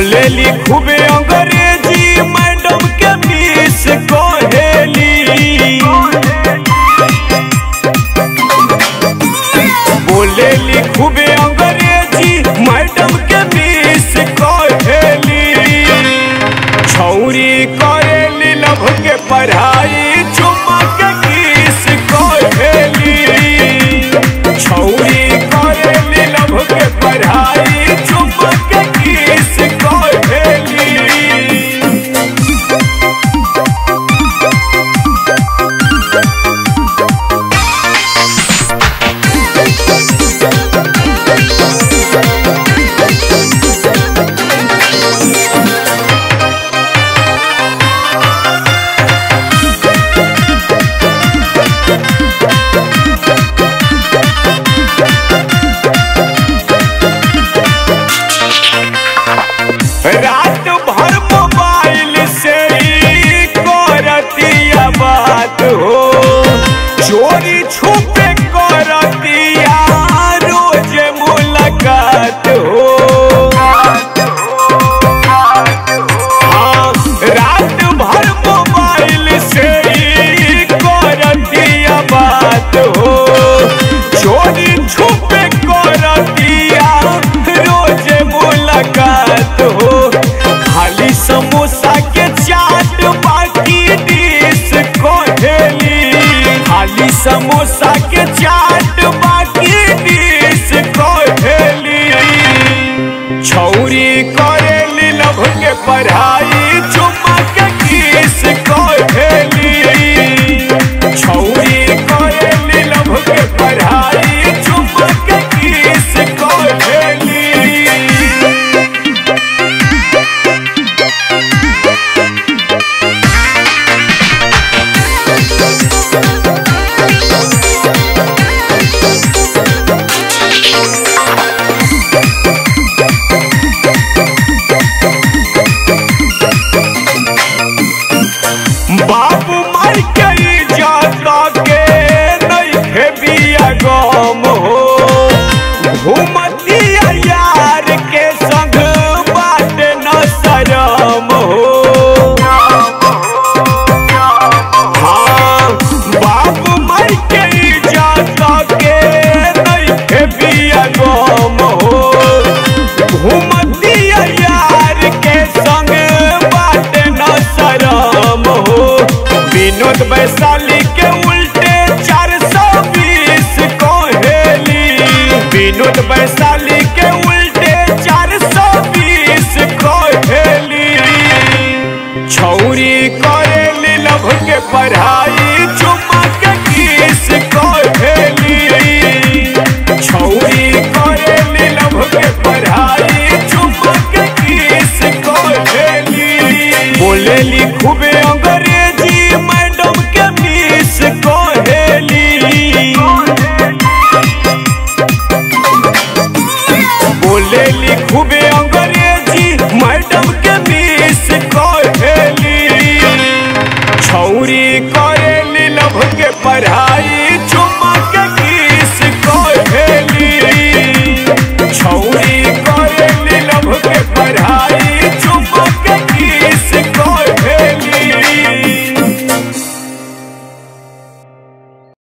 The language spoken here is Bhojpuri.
बोलेली खूबे अंग्रेजी मैडम के मिस कहेली बोलेली खूबे अंग्रेजी मैडम के मिस कहेली छौरी करेली लभ के पढ़ाई चुम्मा के किस कहेली छौरी करेली लभ के पढ़ाई चुम्मा के किस कहेली रात भर मोबाइल से ही करतिया बात हो चोरी छुपे करतिया रोज मुलाकात हो हाँ, रात भर मोबाइल से ही करतिया बात हो चोरी छुपे करतिया रोज मुलाकात हो खाली समोसा के चाट बाकी डिश कहेली खाली समोसा के चाट बाकी डिश कहेली छौरी करेली लभ के पढ़ाई